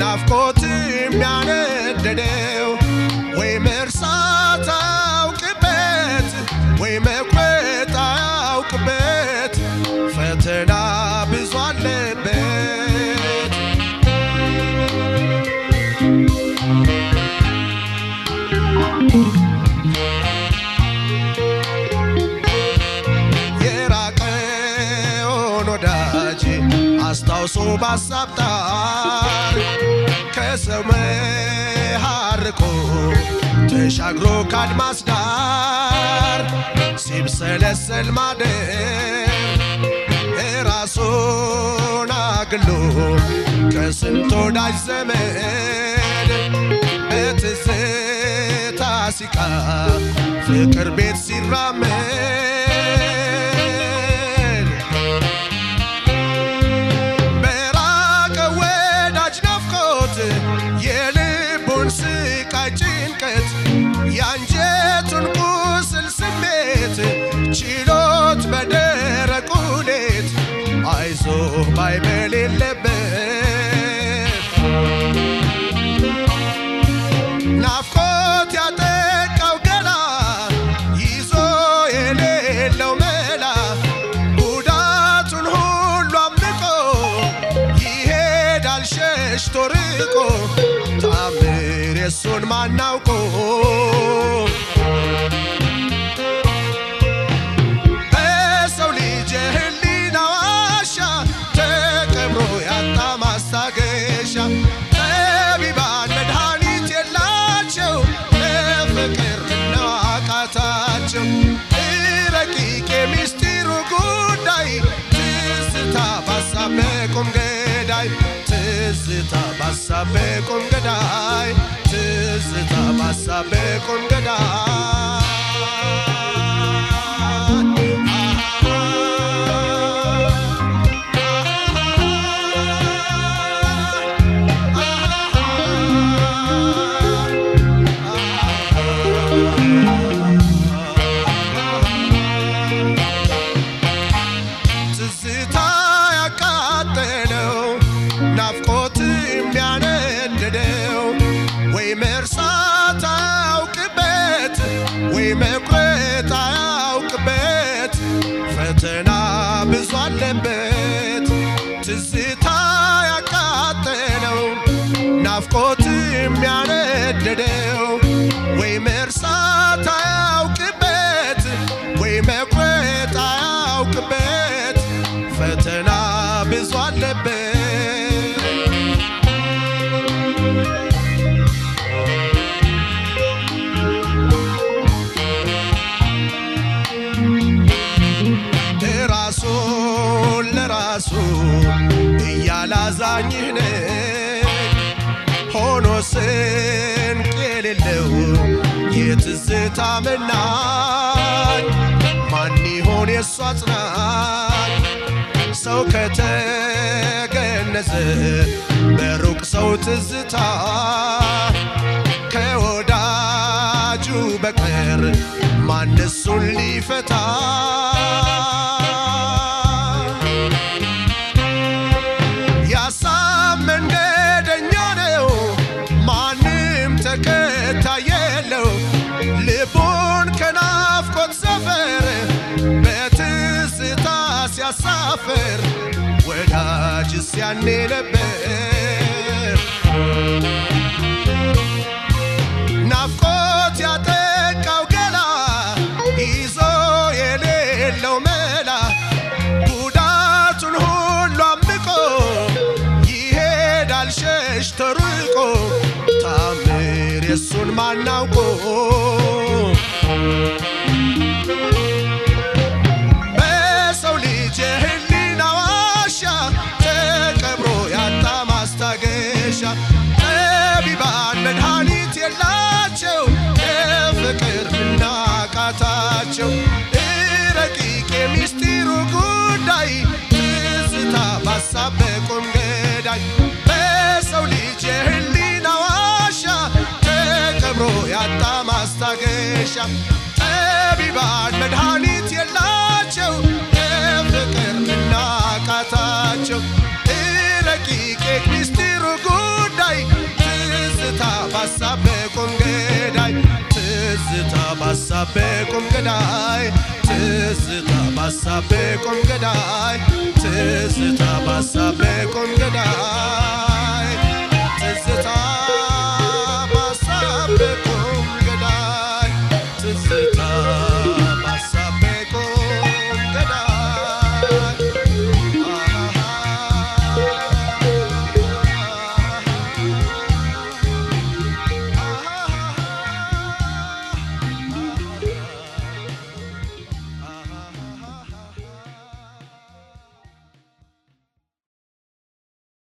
ናፍቆት የሚያነደደው ወይ መርሳት አያውቅበት ወይ መቁረጥ አያውቅበት ፈተና ብዙ አለበት የራቀውን ወዳጅ አስታውሶ ባሳብ ጣር ከሰው መሃርቆ ተሻግሮ ካድማስ ዳር ሲብሰለሰል ማደር ራሱን አግሎ ከስንት ወዳጅ ዘመድ በትዝታ ሲቃ ፍቅር ቤት ሲራመድ በራቀ ወዳጅ ናፍቆት የልቡን ስቃይ ጭንቀት የአንጀቱን ቁስል ስሜት ችሎት በደረቁ ሌት አይዞ ባይ በሌለበት ናፍቆት ያጠቃው ገላ ይዞ የሌለው መላ ጉዳቱን ሁሉ አምልቆ ይሄዳል ሸሽቶ ርቆ ታምር የሱን ማናውቆ በሰው ልጅ የህሊና ዋሻ ተቀብሮ ያጣ ማስታገሻ ጠቢባን መድኃኒት የላቸው ለፍቅር ነው አቃታቸው ረቂቅ የሚስጢሩ ጉዳይ ትዝታ ባሳብ በቁም ገዳይ ትዝታ ባሳብ በቁም ገዳይ ትዝታ ባሳብ በቁም ትዝታ ያቃጠለው ናፍቆት የሚያነድደው ወይ መርሳት አያውቅበት ወይ መቁረጥ አያውቅበት ፈተና ብዙ አለበት ትዝታ ያቃጠለው ናፍቆት የሚያነድደው ወይ መርሳት አያውቅበት ወይ መቁረጥ አያውቅበት ፈተና ብዙ አለበት ራሱን ለራሱ እያላዛኝህ ነኝ ሆኖ ስንቅ የሌለው የትዝታ መናኝ ማን ይሆን የእሱ አጽናኝ ሰው ከተገነዘ በሩቅ ሰው ትዝታ ከወዳጁ በቀር ማን እሱን ሊፈታ ያሳብ መንገደኛ ነው ማንም ተከታይ የለው ልቡን ከናፍቆት ሰፈር በትዝታ ሲያሳፍር ወዳጅስ ያኔ ነበር ናፍቆት ያጠቃው ገላ ይዞ የሌለው መላ ጉዳቱን ሁሉ አምቆ ይሄዳል ሸሽቶ ርቆ ታምር የሱን ማናውቆ በሰው ልጅ የህሊና ዋሻ ተቀብሮ ያጣ ማስታገሻ ጠቢባን መድኃኒት የላቸው የፍቅር ምናቃታቸው ረቂቅ የሚስጢሩ ጉዳይ ትዝታ ባሳብ በቁም ገዳይ በሰው ልጅ የህሊና ዋሻ ተቀብሮ ያጣ ማስታገሻ ጠቢባን መድኃኒት የላቸው የፍቅር ምናቃታቸው ረቂቅ የሚስጢሩ ጉዳይ ቁም ገዳይ ትዝታ ባሳቤ ቁም ገዳይ ትዝታ ባሳቤ ቁም ገዳይ ትዝታ ባሳቤ ቁም ገዳይ ትዝታ ባሳቤ ቁም ገዳይ